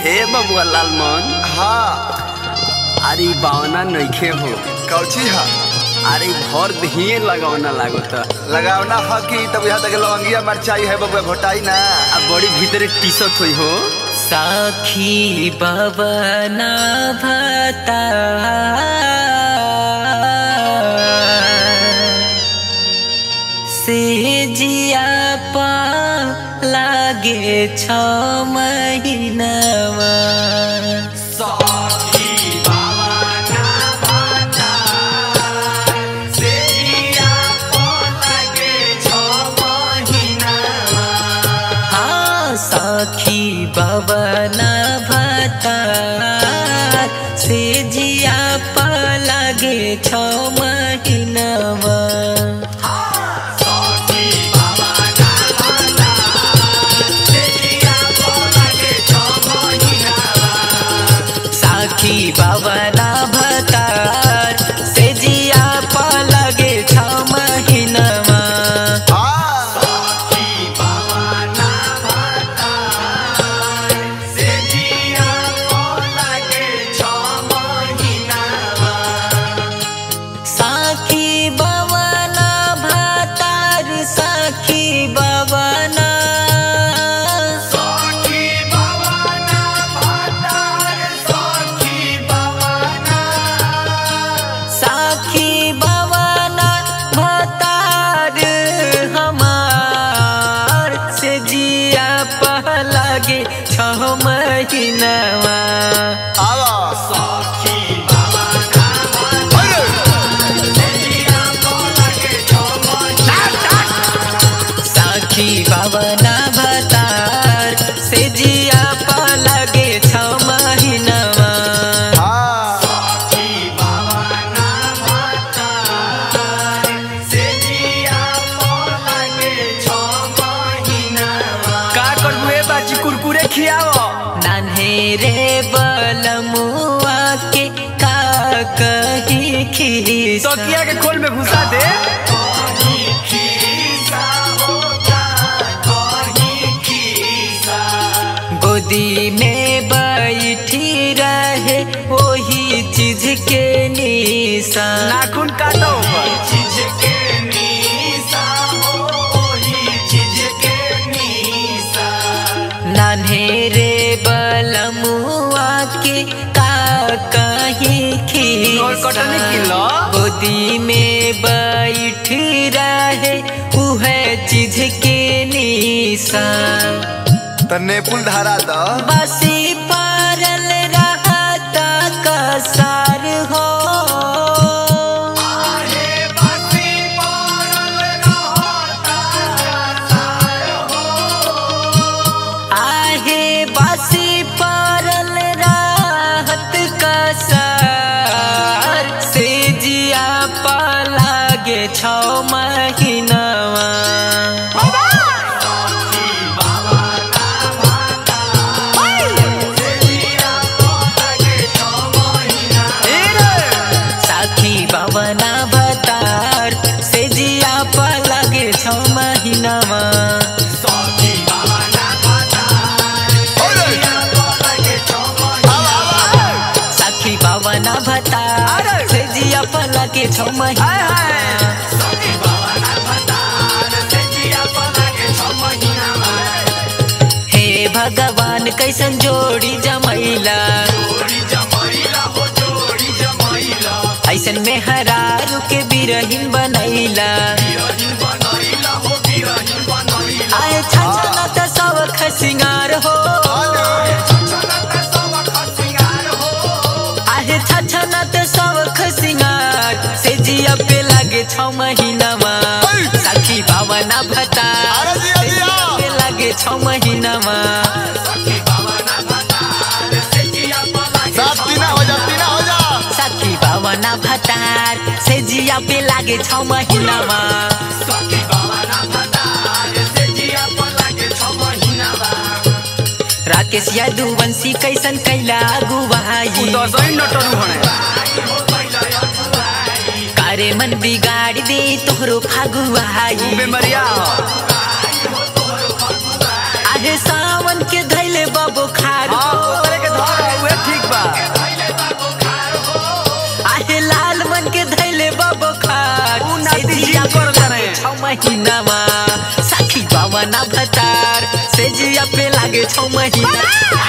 ए बबुआ लालमन हाँ अरे ई बावना नइखे हो कौची हा अरे ई भर दहिए लगावना लागत लगावना ह कि तब यहाँ तक लवंगिया मरचाई है बबुआ घोटाई ना आ बड़ी भीतरे टीसत होई हो साखी बबना भता से जिया पा लागे छ महीनामा हाँ सखी बबना भता से जिया पा लागे छ महीनामा साखी बाबना भतार से जिया पा लगे छ महीनामा हाँ साखी बाबना भतार साखी बाबना साखी बाबना भतार हमार से जिया पा लगे छ महीनामा आवा साखी बाबना भतार से जिया पा लगे छ महीनामा हाँ का करबू ए बाची कुरकुरे खियाव नान्हे रे बलमुआ के का कही खीस तकिया के खोल में घुसा दे गोदी में बैठी रहे वही चीज के निशान नाखून काटो ऊपर नान्हे रे बलमुआ के का कहीं और कटनी खीस किलो गोदी में बैठ रहे उह चीज के निशान तन्ने पुल धारा द बसी पारल रहता कसार हो आहे बसी पारल रहत कसार से जिया पा लागे छ महीनावा ए रे साखी बाबना भतार से जिया पा लागे छ महीनामा साखी बाबना भतार से जिया पा लागे छ महीना हाय हाय हे भगवान कैसन जोड़ी जमैला ऐसन में हरारू के बिरहीन बनैला आए छछना त सब खसिंगार हो आहे छछना त सब खसिंगार से जिया पे लागे छ महीनामा साखी बावना भता अरे जिया, से जिया जिया। पे लागे छ महीनामा सात तीना हो जा तीना हो जा साखी बावना भतार से जिया पे लागे छ महीनामा राकेश यादुवंशी कैसन कैला अगुवाई दसैँ नटरू हणे कारे मन बिगाड़ी दे तोहरो फागुआई बेमरिया हो आगे सावन के धैले बबो खार हाँ, ओकरे के साखी बावना भतार से जिया पे लागे छौ महीना